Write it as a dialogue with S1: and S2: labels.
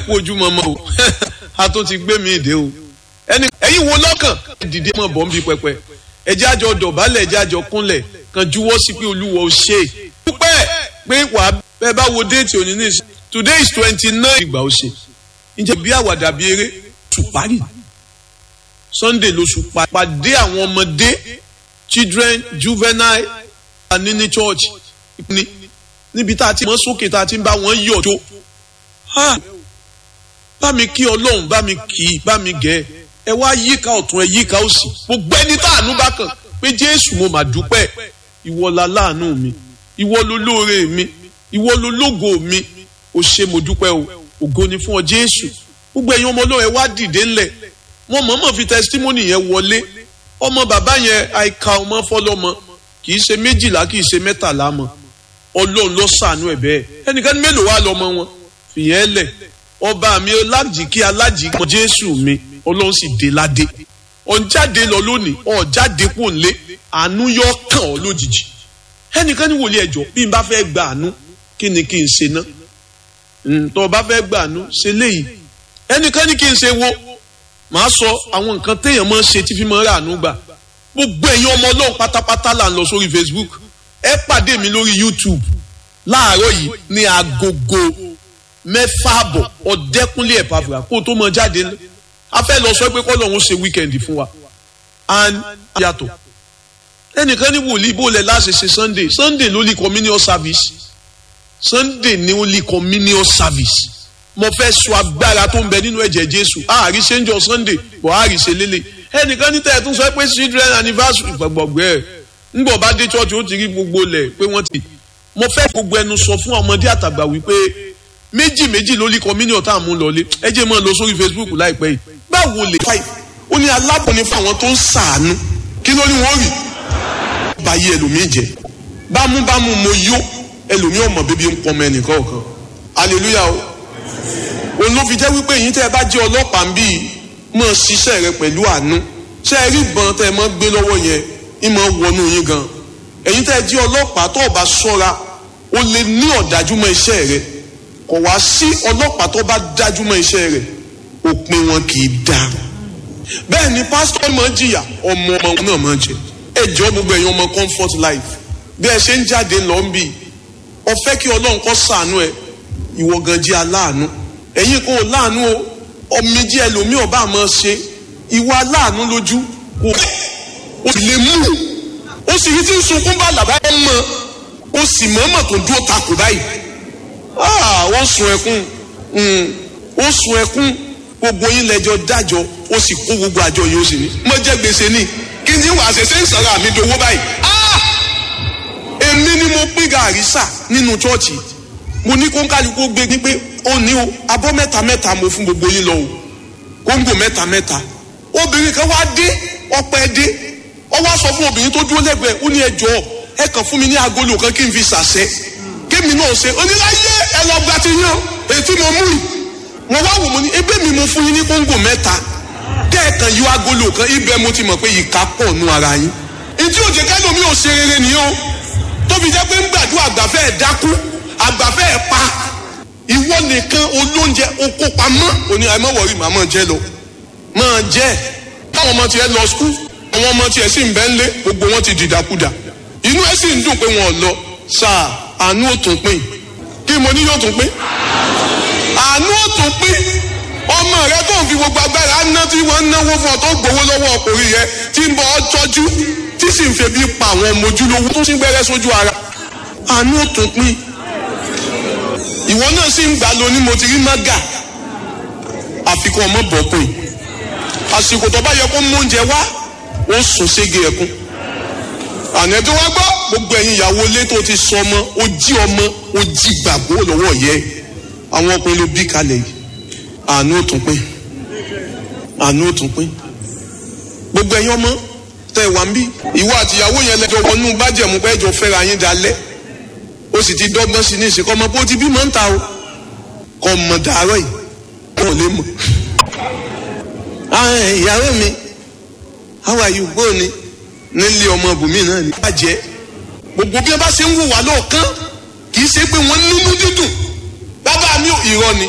S1: kú ojú mọ́mọ́ o a tó ti gbé mi ìdè o ẹni ẹ̀yin wo lọ́kàn dìde mọ̀ bọ́ ń bí pẹpẹ ẹjẹ́ àjọ dọ̀bálẹ̀ ẹjẹ́ àjọ kúnlẹ̀ kan juwọ́ sí pé olúwa ò ṣe é dúpẹ́ pé wàá bẹ́ẹ̀ bá wo déètì òní ní ìsìn today is twenty nine ìgbà ó ṣe ǹjẹ́ bí àwàdà bí eré tù parí sunday lóṣù pàdé àwọn ọmọdé children juvenile ní ní church ní níbi tá a ti mọ sókè tá a ti ń bá wọn yọ̀ tó bá mi kí ọlọ́run bá mi kì í bá mi gẹ̀ ẹ wá yíká ọ̀tún ẹ yíká òsì gbogbo ẹni tá àánú bá kàn pé jésù mo mà dúpẹ́ ìwọ la láàánú mi ìwọ ló lóore mi ìwọ ló lógo mi ò ṣe mo dúpẹ́ o ògo ni fún ọ jésù gbogbo ẹ̀yin ọmọ ọlọ́run ẹ wá dìde ńlẹ̀ wọn mọ̀ọ́mọ̀ fi testimony yẹn wọlé ọmọ bàbá yẹn àìka ọmọ fọlọ́mọ kì í ṣe méjìlá kì í ṣe mẹ́tàlá mọ́ ọlọ́run ló ṣàánú ẹ̀ bẹ́ẹ̀ ẹnìkan mélòó wà lọ́mọ wọn fìyẹn lẹ̀ ọba mi alájìkí alájìkí jésù mi ọlọ́run sì dé ládé ọ̀njáde lọ lónìí ọ̀jáde kò lé àánú yọ kàn ọ́ lójijì ẹnìkan ní wòlíì ẹjọ́ bí n bá fẹ́ gba àánú kí ni kí n ṣe ná tó o bá fẹ́ gba àánú ṣe léyìí ẹnìkan ní kí n ṣe wo màá sọ àwọn nǹkan téèyàn máa ń ṣe tí fi máa ń rà àánú gbà gbogbo ẹ̀yin ọmọ ọlọ́run pátápátá là ń lọ sórí facebook ẹ pàdé mi lórí youtube láàárọ̀ yìí ní agogo mẹ́fà àbọ̀ ọ̀dẹ́kúnlé ẹ̀pàfà kó tó mọ jáde ní a fẹ́ lọ sọ pé kọ́lọ̀ ń ṣe wíkẹ̀ndì fún wa and yàtọ̀ ẹnìkan ní wòlíì bó lẹ̀ láṣẹ ṣe sunday sunday ló lè communion service sunday ni ó lè communion service mo fẹ́ sọ agbára tó ń bẹ nínú ẹ̀jẹ̀ jésù àárí ṣe ń jọ sunday bọ̀ àárí ṣe lélẹ̀ ẹnìkan ní tẹ̀ tún sọ pé children anniversary gbọ̀gbọ̀gbẹ́ ẹ̀ ńgbọ̀ bá dé church ó ti rí gbogbo lẹ̀ pé wọ́n ti mo fẹ́ gbogbo ẹnu sọ fún ọmọdé àtàgbà wípé méjì méjì ló lé communion tá à mú lọlé ẹ jẹ́ mọ́ lọ sórí facebook láìpẹ́ yìí báwo lè fa ó ní alábọ̀ni fún àwọn tó ń sàánú kí ló ní wọ́n rí báyìí ẹlòmíì jẹ bámúbámú mo yó ẹlòmíì ọmọ bíbí ń pọnmọ ẹnìkan ọ̀kan hallelujah o òun ló fi jẹ́ wípé yìí tẹ́ ẹ bá jẹ́ ọlọ́pàá ń bí mọ̀ ṣiṣẹ́ rẹ pẹ̀lú àánú ṣé ẹ rí ìbọn tẹ́ ẹ mọ́ gbé lọ́wọ́ yẹn ìmọ̀ wọnú yín gan ẹ̀yin tẹ́ ẹ jẹ́ ọlọ́pàá tó o bá ṣọ́ra o lè ní ọ̀dájú mọ́ iṣẹ́ rẹ kò wá sí ọlọ́pàá tó bá dájú mọ́ iṣẹ́ rẹ̀ òpin wọn kì í da bẹ́ẹ̀ ni pásítọ̀ máa jìyà ọmọ ọmọ náà máa jẹ ẹjọ́ gbogbo ẹ̀yin ọmọ comfort life bí ẹ ṣe ń jáde lọ ń bì ọ fẹ́ kí ọlọ́run kó ṣàánú ẹ ìwọ gan jẹ́ aláàánú ẹ̀yin kò láàánú o ọmọdé ẹlòmíì ọba máa ṣe ìwọ aláàánú lójú kò ó sì lè mú ó sì rí tí ń sunkún bá làbá ẹ mọ ó sì mọ̀ọ́mọ̀ tó dúró takò báyìí wọ́n sun ẹkún ó sun ẹkún gbogbo yín lẹ́jọ́ dájọ́ ó sì kó gbogbo àjọ yìí ó sì ní. mo jẹ́ gbèsè ní kí ni wàá ṣe ṣe ń sọ̀rọ̀ àmì dowó báyìí. èmi ni mo pín gàrí sà nínú chọ́ọ̀chì mo ní kóńkálukú gbé ní pé ó ní o abọ́ mẹ́ta mẹ́ta mo fún gbogbo yín lọ o kóńgò mẹ́ta mẹ́ta obìnrin kan wá dé ọpẹ́ dé ọ wá sọ fún obìnrin tó dúró lẹ́gbẹ̀ẹ́ ó ní ẹ jọ̀ọ́ ẹ kàn fún mi ní agolo kan kí n fi ṣàṣẹ kémi náà ṣe oníláyé ẹ lọ gba ti yàn ètí mo mú yìí mo wá wò mo ní ebe mi mo fún yín ní kóńgò mẹ́ta kẹ́ẹ̀kan yọ agolo kan ibẹ̀ mo ti mọ̀ pé ìka pọ̀ nù ara yín ìdí òjè kẹ́lómi ò ṣe rere nìyẹn o tóbi jẹ́ pé ń gbàdúrà àgbàfẹ́ ẹ̀ dákú àgbàfẹ́ ẹ̀ pa ìwọ nìkan olóúnjẹ oko pamọ́ òní àìmọ́ wọ̀rí màá máa jẹ́ lọ máa jẹ́ táwọn ọmọ tiẹ̀ lọ skul àwọn ọmọ tiẹ̀ sì ń bẹ́ ńlé gbogbo wọn ti dìdàkudà inú ẹ̀ sì ń dùn pé wọn ò lọ sáà àánú ò tún pín kí mo ní yóò tún pín àánú ò tún pín ọmọ rẹ tó ń fi gbogbo agbára ná tí wọ́n ń náwó fún ọ tó gbowó lọ́wọ́ ọkùnrin yẹn tí ń bọ́ ọ tọ́jú tí sì ń febi pa àwọn ọmọ ojúlówó tó sì ń gbẹ́rẹ́ sójú ara àánú ò tún pín ìwọ náà sì ń gbà lọ ní mo ti rí mága àfikún ọmọ bọ̀ pé àsìkò tó bá yẹ kó mú oúnjẹ wá ó sùn sége ẹkún àná tó wá gbọ́ gbogbo ẹ̀yin ìyàwó ilé tó ti sọ ọmọ ó jí ọmọ ó jí gbàgbó lọ́wọ́ yẹ àwọn ọkùnrin ló bí kalẹ̀ yìí àánú ò tún pín àánú ò tún pín gbogbo ẹ̀yin ọmọ tẹ wà ń bí ìwọ àtìyàwó yẹn lẹ́jọ́ wọnú bájẹ̀mú pé ẹjọ́ fẹ́ra yín dalẹ̀ ó sì ti dọ́gbọ́n sí ní ìsìnkọ́ ọmọ bó ti bí mọ́ ń ta o kọ́ mọ̀ dàárọ̀ yìí wọ́n lè mọ̀. ìyàwó mi how are you bó ni nílé ọmọ bùnmí náà ní. bàjẹ́ gbogbo bí wọ́n bá ṣe ń wò wá lọ́ọ̀kan kì í ṣe pé wọ́n nínú dídùn bàbá mi ò irọ́ ni